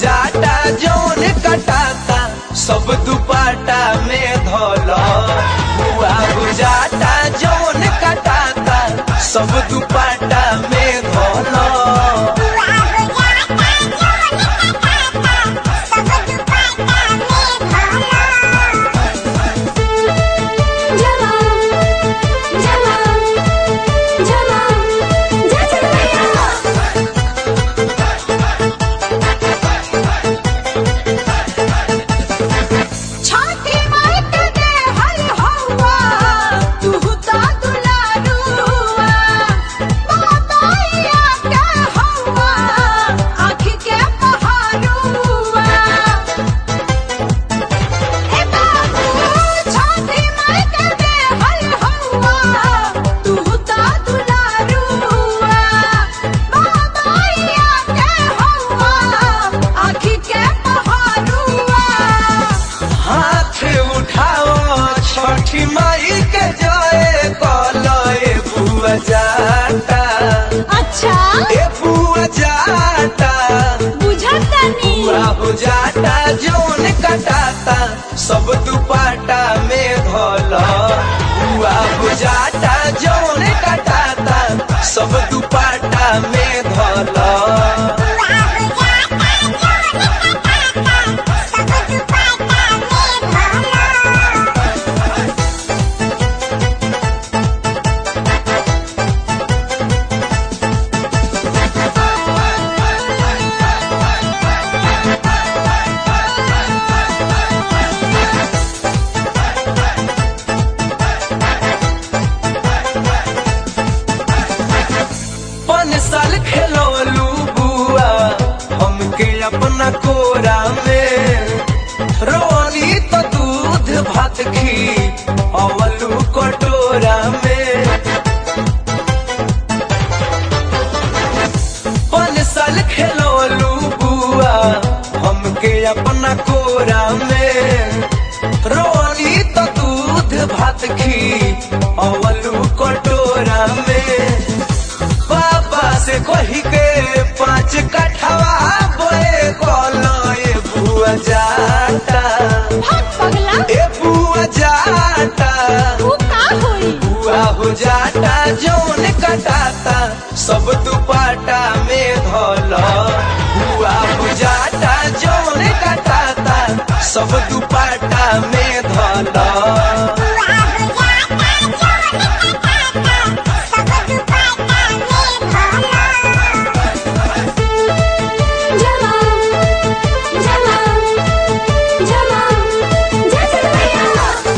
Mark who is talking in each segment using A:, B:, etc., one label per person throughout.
A: जाटा जौन कटाता सब दुपाटा में धोलो हुआ बुझाता जौन कटाता सब दुपाटा में धोलो
B: जमा जमा जमा जमा छाती मार के दे हल हवा तू ता दुलारुआ बाताया के हवा आँख के पहाड़ुआ ए बाबू छाती मार के दे हल हवा तू ता दुलारुआ बाताया के हवा आँख के पहाड़ुआ
A: हाथ उठाओ छठी माई के जय कलो ए बुआ जाटा
B: अच्छा
A: ए बुआ जाटा
B: बुझतनी
A: बुआ हो जाटा जौन कटाता सब दुपाटा में धोलो बुआ हो जाटा जौन कटाता सब दुपाटा में धोलो पन साल खेलोलू बुआ हमके अपना कोरा में रोनी तो दूध भात खी अवलू कटोरा में पन साल खेलोलू बुआ हमके अपना कोरा में रोनी तो दूध भात खी अवलू कटोरा में बाबा से कही के पाँच कठवा बोए कोलो ए बुआ जाटा
B: भाग पगला
A: ए बुआ जाटा
B: तू का होई
A: बुआ हो जाटा जौन कटाता सब दुपाटा में धोलो बुआ हो जाटा जौन कटाता सब दुपाटा में धोलो
B: जमा जमा जमा जमा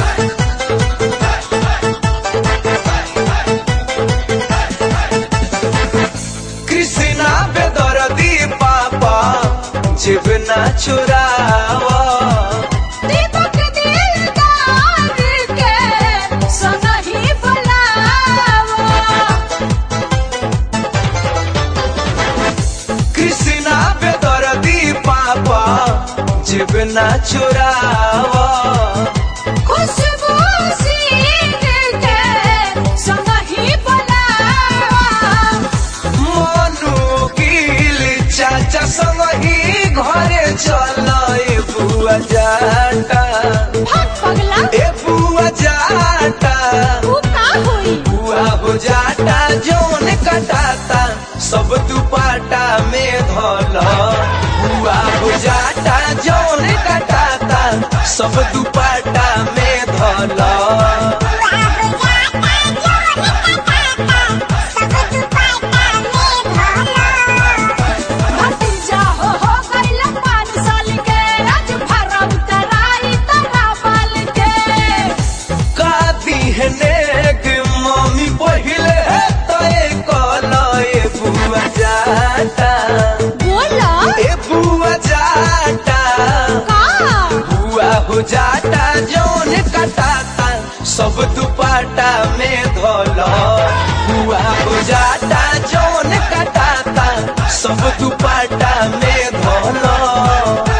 A: कृष्णा बेदरदी पापा जीवना चुरावा
B: दीपक दिलदार के संगही बुलावा
A: कृष्णा बेदरदी पापा जीवना चुरावा
B: खुशबू सीन के संगही बुलावा
A: मनु गिल चाचा संग ही घरे चल ए बुआ जाटा
B: भाग पगला
A: ए बुआ जाटा
B: तू का होई
A: बुआ हो जाटा जौन कटाता सब दुपाटा में धोलो बुआ हो जाटा जौन कटाता सब दुपाटा में धोलो
B: भतीजा हो हो गइल पाँच साल के आज भरम कराई तरा बाल के
A: का दिहने के मम्मी पहिले तय कलो ए बुआ जाटा
B: बोला
A: ए बुआ जाटा
B: का
A: बुआ हो जाटा जौन कटाता सब दुपाटा में धोलो बुआ हो जाटा जौन कटाता सब दुपाटा में धोलो